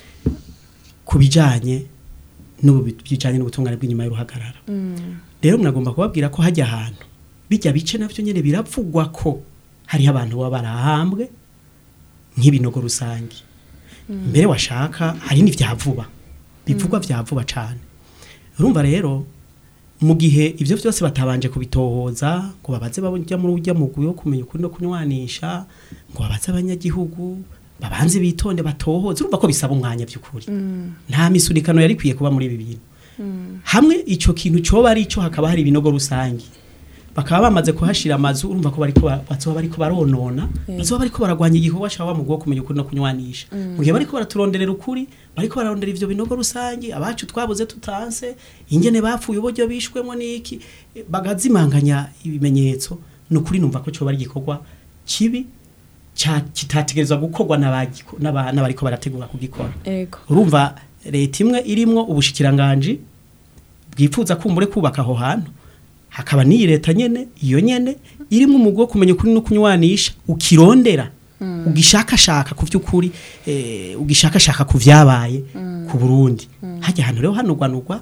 ku bijanye n'ubijanye n'ubutungane bw'inyuma y'uruhagarara rero mnagomba kubabwira ko hajya ahantu bijya bice navyo nyene biravugwa ko hariho abantu baba barahambwe nk'ibinogo rusange mbere washaka hari n'ivyavuba bivugwa vyavuba cane urumva rero mu gihe ivyo vyose batabanje kubitohoza ngo babaze bajya muri ujya mugwi wo kumenya ukuri no kunywanisha ngo babaze abanyagihugu babanze bitonde batohoze urumva ko bisaba umwanya by'ukuri nta misunikano yari kwiye kuba muri ibi bintu hamwe ico kintu coba ari ico hakaba hari ibinogo rusange bakaba bamaze kuhashira amazu urumva ko bariko ba- bazoba bariko baronona bazoba bariko baragwanya igikorwa cyawa mu bwo kumenya ukuri no kunywanisha mu gihe bariko baraturonderera ukuri bariko bararondera ivyo binogo rusange abacu twabuze tutanse ingene bapfuye uburyo bishwemo niki eh, bagazimanganya ibimenyetso nukuri numva ko coba ari igikorwa kibi ca- kitategerezwa gukorwa n'abagiko- n'aba- n'abariko barategura kugikora yego urumva leta imwe irimwo ubushikiranganji bwifuza kumbure kubaka aho hantu hakaba n'iyi leta nyene iyo nyene irimo umugwi wo kumenya ukuri no kunywanisha ukirondera ugishakashaka ku by'ukuri eh, ugishakashaka ku vyabaye ku Burundi hajya ahantu rero hanugwanugwa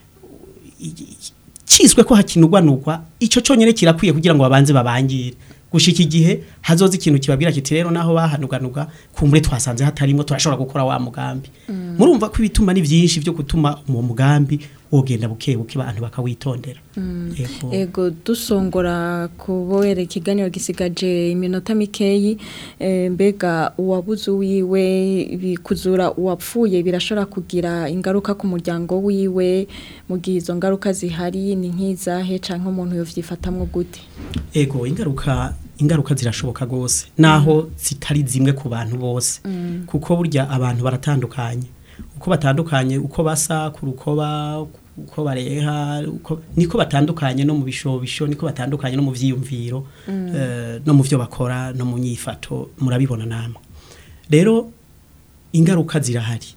cizwe ko hakinugwanugwa ico conyene kirakwiye kugira ngo babanze babangire gushika igihe hazoza ikintu kibabwira kiti rero naho bahanuganuga kumbure twasanze hatarimo turashobora gukora wa mugambi murumva ko ibituma ni byinshi byo gutuma uwo mugambi wogenda buke buke abantu bakawitondera Yego. Ego dusongora kubera ikiganiro gisigaje iminota mikeyi eh, mbega uwabuze wiwe bikuzura uwapfuye birashobora kugira ingaruka ku muryango wiwe mu gihe izo ngaruka zihari ni nk'izahe canke umuntu yovyifatamwo gute ego ingaruka ingaruka zirashoboka gose naho zitari zimwe ku bantu bose kuko burya abantu baratandukanye uko batandukanye uko basa ku rukoba uko bareha uko niko batandukanye no mu bishobisho niko batandukanye no mu vyiyumviro eh, no mu vyo bakora no mu nyifato murabibona namwe rero ingaruka zirahari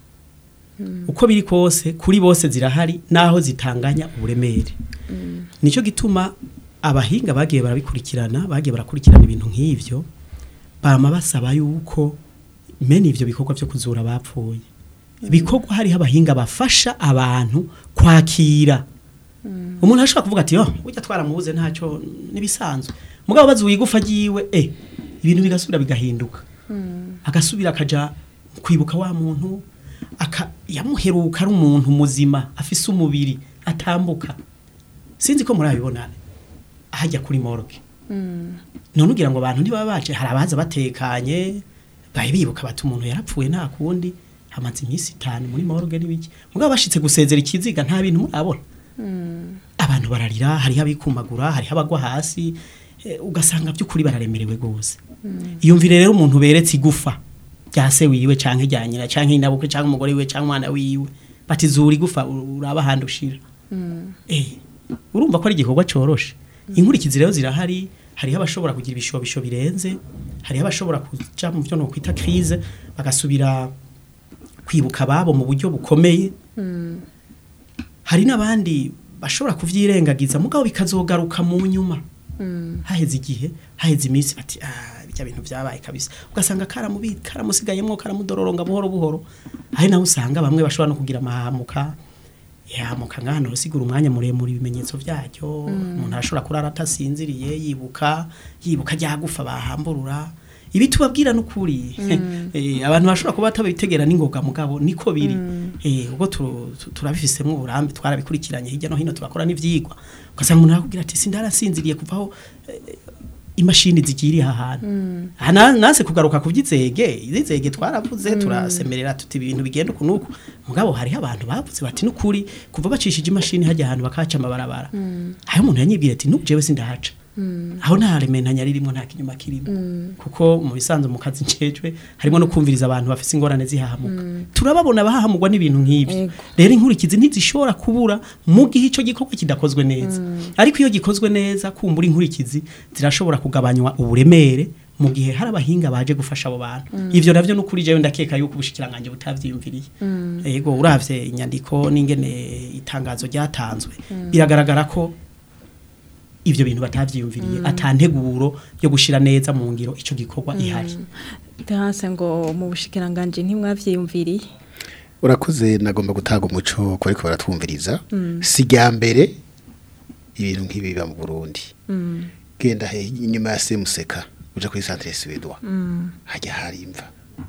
uko biri kose kuri bose zirahari naho zitanganya uburemere nicyo gituma abahinga bagiye barabikurikirana bagiye barakurikirana ibintu nk'ivyo bama basaba yuko mene ivyo bikorwa vyo kuzura bapfuye bikorwa hariho abahinga bafasha abantu kwakira umuntu ashobora kuvuga ati yo ujya twaramubuze ntacyo nibisanzwe mugabo bazuye igufa ryiwe eh ibintu bigasubira bigahinduka agasubira akaja kwibuka wa muntu aka yamuheruka ari umuntu muzima afise umubiri atambuka sinzi ko murabibona hajya kuri morgue none ugira ngo abantu ntibaba baje hari abaza batekanye bahe bibuka bati umuntu yarapfuye nta kundi hamaze iminsi itanu muri morgue n'ibiki mugabo bashitse gusezera ikiziga nta bintu murabona abantu bararira hariho abikumagura hariho abagwa hasi eh, ugasanga by'ukuri bararemerewe gose iyumvire rero umuntu beretse igufa rya se wiwe canke rya nyina canke inabukwe canke umugore wiwe canke umwana wiwe bati zura igufa uraba ahandi ushira eh urumva ko ari igikorwa coroshe inkurikizi rero zirahari hariho abashobora kugira ibishobisho birenze hariho abashobora kuja mu byo no kwita crise bagasubira kwibuka ababo mu buryo bukomeye hari n'abandi bashobora kuvyirengagiza mugabo bikazogaruka mu nyuma haheze igihe haheze iminsi bati ah bijya bintu byabaye kabisa ugasanga karamubi karamusigayemwo karamudororonga buhoro buhoro hari naho usanga bamwe bashobora no kugira amahamuka yamuka ngano usigura umwanya muremure ibimenyetso byacyo umuntu arashobora kurara atasinziriye yibuka yibuka ryagufa bahamburura ibi tubabwira n'ukuri eh, abantu bashobora kuba batabitegera n'ingoga mugabo niko biri eh, ubwo tu- tu- turabifisemo uburambe twarabikurikiranye hirya no hino turakora n'ivyigwa ugasanga umuntu arakubwira ati sindarasinziriye kuvaho eh, imashini zigiriye aha hantu aha na- nase kugaruka ku by'izege izege twaravuze turasemerera tuti ibintu bigenda uku n'uku mugabo hariho abantu bavuze bati n'ukuri kuva bacishije imashini hajya ahantu bakahaca amabarabara aho umuntu yanyibwira ati n'ubu jewe sindahaca aho nta rementanya ririmo nta kinyuma kirimo kuko mu bisanzwe mu kazi njejwe harimo no kumviriza abantu bafite ingorane zihahamuka turababona bahahamurwa n'ibintu nk'ibi Ego. rero inkurikizi ntizishobora kubura mu gihe icyo gikorwa kidakozwe neza ariko iyo gikozwe neza kumbura inkurikizi zirashobora kugabanywa uburemere mu gihe hari abahinga baje gufasha abo bantu ivyo navyo n'ukuri jewe ndakeka yuko ubushikiranganje butavyiyumviriye yego uravye inyandiko n'ingene itangazo ryatanzwe biragaragara ko ivyo bintu batavyiyumviriye atanteguro yo gushira neza mu ngiro ico gikorwa ihari Hase ngo mu bushikiranganje ntimwavyiyumviriye urakoze nagomba gutaga umuco ko ariko baratwumviriza si rya mbere ibintu nk'ibi biba mu burundi genda he inyuma ya semuseka uja kuri centre suédois hajya hari imva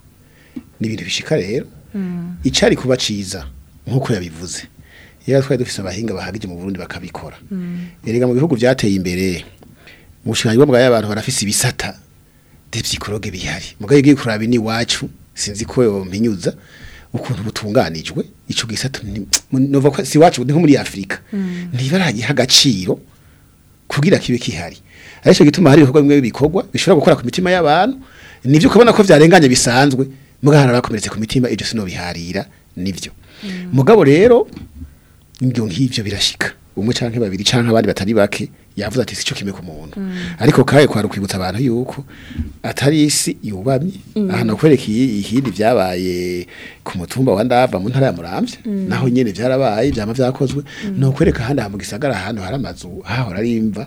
ni ibintu bishika rero icari kuba ciza nk'uko yabivuze yari twari dufise abahinga bahagije mu burundi bakabikora erega mu bihugu byateye imbere mu bushikanyi bwa y'abantu barafise ibisata de psychologue bihari mugabo igiye kuraba ni wacu sinzi ko yompinyuza ukuntu butunganijwe ico gisata ni- nova ko si wacu ni nko muri Afrika ntibaragiha agaciro kugira kibe kihari arico gituma hari ibikorwa bimwe bikorwa bishobora gukora ku mitima y'abantu nivyo ukabona ko vyarenganye bisanzwe mugabo hari abakomeretse ku mitima ivyo sino biharira nivyo mugabo rero ibyo nk'ivyo birashika umwe canke babiri canke abandi batari bake yavuze ati sico kimwe ku muntu ariko kaye kwari kwibutsa abantu yuko atari isi yubamye aha nakwereka iyi- ikindi vyabaye ku mutumba wa ndava mu ntara ya muramvya naho nyene vyarabaye vyama vyakozwe no kwereka handi mu gisagara ahantu hari amazu hahora ari imva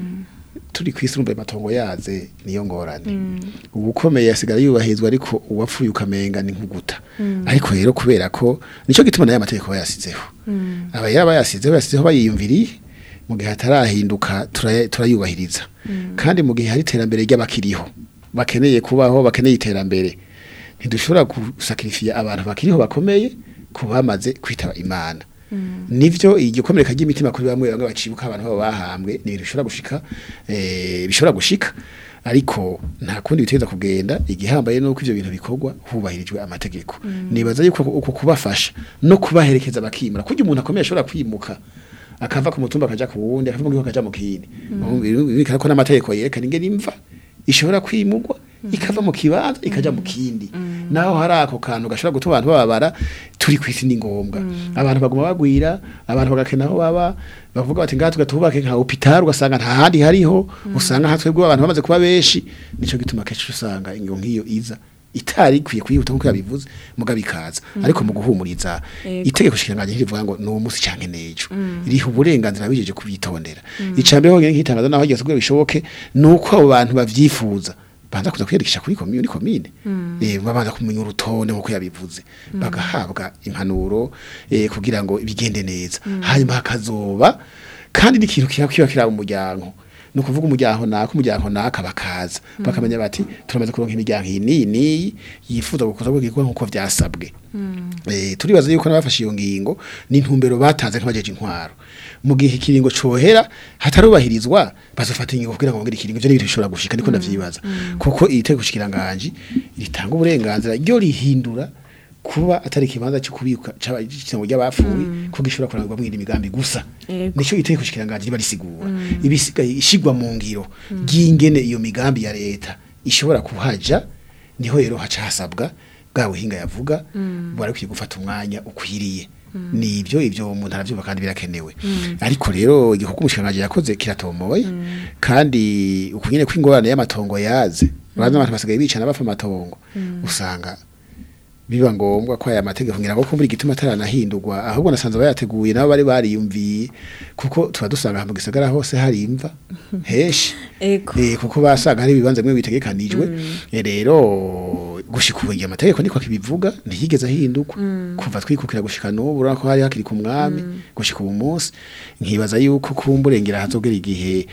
turi kwisumbuye matongo yaze niyo ngorane ubukomeye yasigara yubahirizwa ariko uwapfuye ukamenga ni nkuguta ariko rero kubera ko nico gituma nayo amategeko bayasizeho aba yaba bayasizeho yasizeho bayiyumviriye mu gihe hatarahinduka turaya- turayubahiriza kandi mu gihe hari iterambere ry'abakiriho bakeneye kubaho bakeneye iterambere ntidushobora gusakirifiya abantu bakiriho bakomeye ku bamaze kwitaba imana nivyo igikomereka ry'imitima kuri bamwe bamwe bacibuka abantu babo bahambwe ni ibintu bishobora gushika eh, bishobora gushika ariko nta kundi biteza kugenda igihambaye nuko ivyo bintu bikorwa hubahirijwe amategeko nibaza yuko uko kubafasha no kubaherekeza bakimura kugira umuntu akomeye ashobora kwimuka akava ku mutumba akaja ku wundi akava mu gihugu akaja mu kindi bikara ko n'amategeko yerekana ingene imva ishobora kwimugwa ikava mu kibanza ikaja mu kindi naho hari ako kantu gashobora gutuma abantu bababara turi kwisi ni ngombwa abantu baguma bagwira abantu bagakena aho baba bavuga bati ngaha tugatubake nka hopital ugasanga nta handi hariho usanga nka twebwe abantu bamaze kuba benshi nico gituma kenshi usanga ingo nk'iyo iza itari ikwiye kuyihuta nkuko yabivuze mugabo ikaza ariko mu guhumuriza Ego. itegeko shikiranganje rivuga ngo no musi canke nejo riha uburenganzira bijeje kubitondera icambere honyene nk'itangazo naho ryose kugira bishoboke nuko abo bantu bavyifuza banza kuza kwiyandikisha kuri komine komine eh babanza kumenya urutonde nkuko yabivuze bagahabwa impanuro eh kugira ngo bigende neza hanyuma hakazoba kandi n'ikintu kiba kiba kira mu muryango no kuvuga umuryango naka umuryango naka bakaza bakamenya bati turamaze kuronka imiryango iyi n'iyi n'iyi yifuza gukoza bw'igikwa nkuko vyasabwe eh turibaza yuko nabafashe iyo ngingo n'intumbero batanze nk'abajeje intwaro mu gihe ikiringo cohera hatarubahirizwa bazofata ingingo kugira ngo bongere ikiringo ivyo n'ibintu bishobora gushika niko ndavyibaza kuko iri tegeko shikiranganje ritanga uburenganzira ryo rihindura kuba atari ikibanza cyo kubika cyangwa ry'abapfuye ko gishobora kurangwa mu migambi gusa Yego. nico itegeko shikiranganje riba risigura ibisigaye ishigwa mu ngiro ry'ingene iyo migambi ya leta ishobora kuhaja niho rero haca hasabwa bwa buhinga yavuga bari kwiye gufata umwanya ukwiriye nibyo ibyo umuntu aravyumva kandi birakenewe ariko rero igikorwa umushikiranganje yakoze kiratomoye kandi ukunyene kw'ingorane y'amatongo yaze baraza abantu basigaye bicana bafa amatongo usanga biba ngombwa ko aya mategeko ngira ngo kumbura igituma ataranahindurwa ahubwo nasanze bayateguye nabo bari bariyumviye kuko tuba dusanga mu gisagara hose hari imva heshi Ego. eh kuko basanga hari ibibanza bimwe bitegekanijwe Eh, rero gushika ubu igihe amategeko niko kibivuga ntiyigeze ahindurwa kuva twikukira gushika n'ubu urabona ko hari hakiri ku mwami gushika ubu munsi nkibaza yuko kumburengera hazogera igihe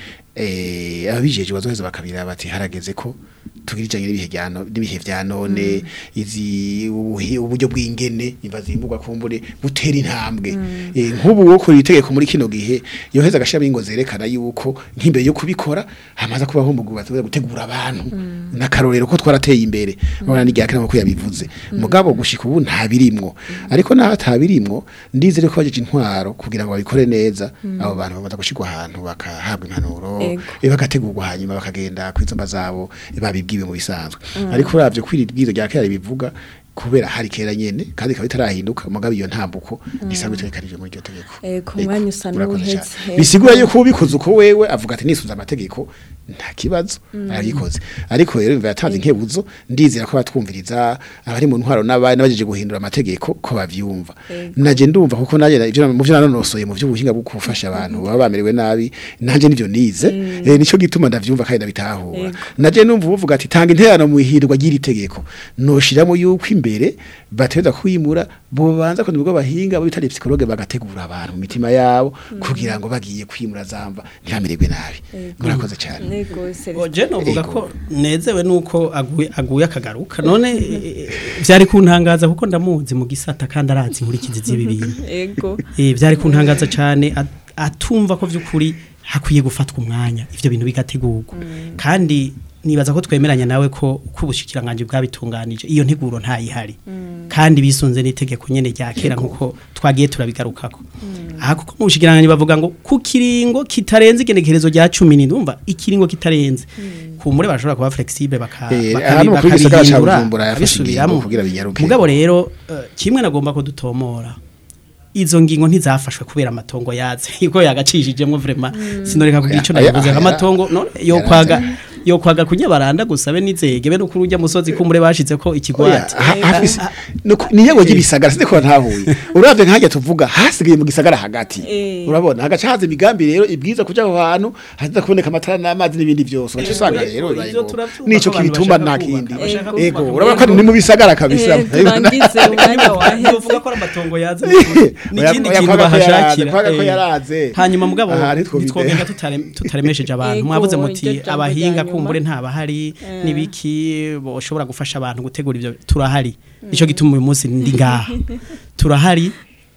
eh ababijeje bazoheza bakabira bati harageze ko tugira ijanye n'ibihe bya no- n'ibihe vya none izi ubuhi- uburyo bw'ingene imva zimbugwa kumbure butera intambwe Eh, nk'ubu wo kuri itegeko muri kino gihe yoheza agashira ingo zerekana yuko nk'imbere yo kubikora hamaze kubaho mu gubaza gutegura abantu n'akarorero ko twarateye imbere babona n'igihe akana ko yabivuze mugabo gushika ubu nta birimwo ariko naho atabirimwo ndizere ko bajeje intwaro kugira ngo babikore neza abo bantu bamaze gushirwa ahantu bakahabwa impanuro Ego. eh, bagategurwa hanyuma bakagenda kwizomba zabo babibwiwe mu bisanzwe ariko uravye kwiri bwizo rya kera bivuga kubera hari kera nyene kandi ikaba itarahinduka mugabo iyo ntambuko isanzwe itegekanije muri iryo tegeko Eh, ku Ego, mwanya usa urakoze n'uwuheze. cane. Ego. bisigura yuko ubikoze uko wewe avuga ati nisunze amategeko nta kibazo arabikoze ariko rero imva yatanze inkebuzo ndizera ko batwumviriza abari mu ntwaro n'abari n'abajeje guhindura amategeko ko bavyumva naje ndumva kuko naje ivyo mu vyo nanonosoye mu vy'ubuhinga bwo gufasha abantu baba bamerewe nabi nanje nivyo nize eh, nico gituma ndavyumva kandi ndabitahura Ego. naje numva uvuga ati tanga interano mu ihirwa ry'iri tegeko noshiramo yuko imbere bateza kwimura bo banza ko nibwo bahinga bo bitari psychologue bagategura abantu mu mitima yabo kugira ngo bagiye kwimura zamba ntihamererwe nabi murakoze cyane Ego, Celestin. Oje novuga Ego. ko nezewe nuko aguye aguye akagaruka none eh, vyari kuntangaza kuko ndamuzi mu gisata kandi arazi inkurikizi z'ibi bintu Ego. eh byari kuntangaza cyane at- atumva ko vyukuri hakwiye gufatwa umwanya ivyo bintu bigategurwa kandi nibaza ko twemeranya nawe ko uko ubushikiranganje bwabitunganije iyo nteguro ntayihari kandi bisunze n'itegeko nyene rya kera nkuko twagiye turabigarukako aha kuko mu bushikiranganje bavuga ngo ku kiringo kitarenze igenekerezo rya 10 ndumva ikiringo kitarenze kumure bashobora kuba flexible baka Eh, bakabi- hano kuri gisagara ca bakabihindura, Bujumbura yafashe ingingo babisubiramwo. kugira binyaruke. mugabo rero eh, kimwe nagomba ko dutomora izo ngingo ntizafashwe kubera amatongo yaze iko yagacishijemo vraiment sinoreka kugira ico Aya- navuze aya- amatongo no yo kwaga yo kwaga kunyabaranda gusabe nizege be no kurujya musozi kumure bashize ko ikigwati niyo y'ibisagara sinde ko ntahuye uravye nkajya tuvuga hasigaye mu gisagara hagati Eh. urabona hagaca haza imigambi rero ibwiza kuja aho hantu haza kuboneka amatara n'amazi n'ibindi byose ugaca usanga rero bibaye ivyo ngombwa. turavyumva nico ko abantu kibituma bashaka nta kindi kubaka, bashaka ego kubaka. urabona ko ni mu bisagara kabisa Eh, turangize umwanya waheze Yovuga ko ari amatongo yaze ni Oya- ikindi oya, kintu kwaga ko yaraze, bahashakira kwaga ko Eh, yaraze. hanyuma mugabo Aha, ntitwobide. nitwogenda tutare- tutaremesheje abantu Ego, mwavuze iryo muti jambo abahinga rya nyuma. kumbure ntabahari nibiki boshobora gufasha abantu gutegura ivyo turahari nico gituma uyu munsi ndi ngaha turahari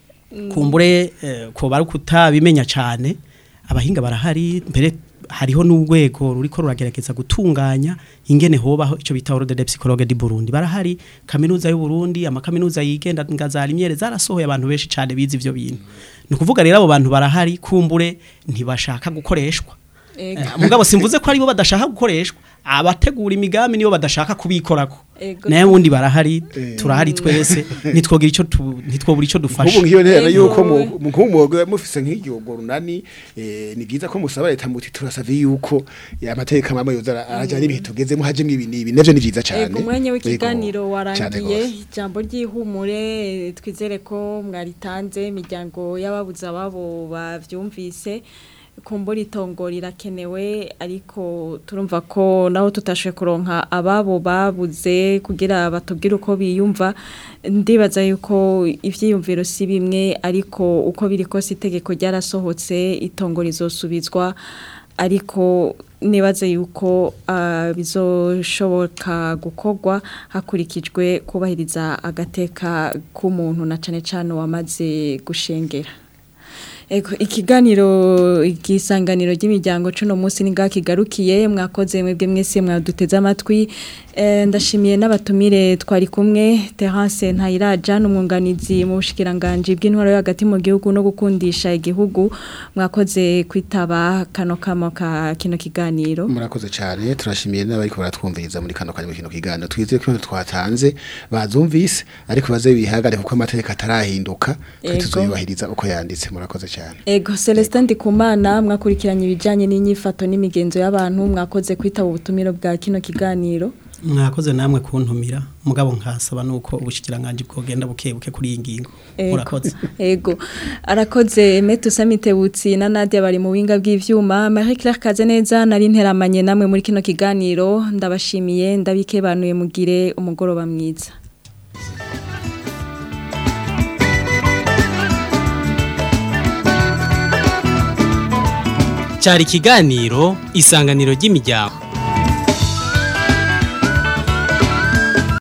kumbure eh, ko bari kutabimenya cyane abahinga barahari mbere hariho n'urwego ruriko ruragerageza gutunganya ingene hobaho ico bita ordre de psychologue di Burundi barahari kaminuza y'u Burundi amakaminuza yigenda ngazara imyere zarasohoye abantu benshi cyane bize ivyo bintu ni kuvuga rero abo bantu barahari kumbure ntibashaka gukoreshwa Ego. Eh, mugabo simvuze ko aribo badashaka gukoreshwa abategura imigambi nibo badashaka kubikorako Ego. naye wundi barahari turahari twese nitwogira ico tu- ntitwobura ico dufasha nk'ubu nk'iyo ntera Ego. yuko mu- mu- nk'umwuga mufise nk'igihugu runani eh, ni byiza ko musaba leta muti turasavye yuko amateka mamwe yoza ara- araja n'ibihe tugezemo hajemwo ibi n'ibi navyo ni vyiza cane Ego umwanya Ego, w'ikiganiro cane warangiye gose. ijambo ry'ihumure eh, twizere ko mwaritanze imiryango y'ababuze ababo bavyumvise kumbura itongo rirakenewe ariko turumva ko naho tutashoboye kuronka ababo babuze kugira batubwire uko biyumva ndibaza yuko ivyiyumviro si bimwe ariko uko biri kose itegeko ryarasohotse itongo rizosubizwa ariko nibaze yuko ah, bizoshoboka gukorwa hakurikijwe kubahiriza agateka k'umuntu na cane cane wamaze gushengera Ego ikiganiro igisanganiro ry'imiryango cuno munsi ninga kigarukiye mwakoze mwebwe mwese mwaduteze amatwi Eh, ndashimiye n'abatumire twari kumwe Terence Ntayiraja n'umwunganizi mu bushikiranganje bw'intwaro yo hagati mu gihugu no gukundisha igihugu mwakoze kwitaba kano kamo ka kino kiganiro murakoze cyane turashimiye n'abariko baratwumviriza muri kano kanya mu kino kiganiro twizeye ko ibintu twatanze bazumvise ariko baze bihagare kuko amategeko atarahinduka Ego. kandi tuzobahiriza uko yanditse murakoze cyane Ego Celestin Ndikumana mwakurikiranye ibijanye n'inyifato n'imigenzo y'abantu mwakoze kwitaba ubutumiro bwa kino kiganiro mwakoze namwe kuntumira mugabo nkasaba nuko ubushikiranganje bwogenda buke buke kuri iyi ngingo Ego. murakoze Ego. Arakoze Metu Samitebutsi na Nadia bari mu winga bw'ivyuma. Marie Claire Kazeneza nari nteramanye namwe muri kino kiganiro. Ndabashimiye ndabikebanuye mugire umugoroba mwiza. cyari ikiganiro isanganiro ry'imiryango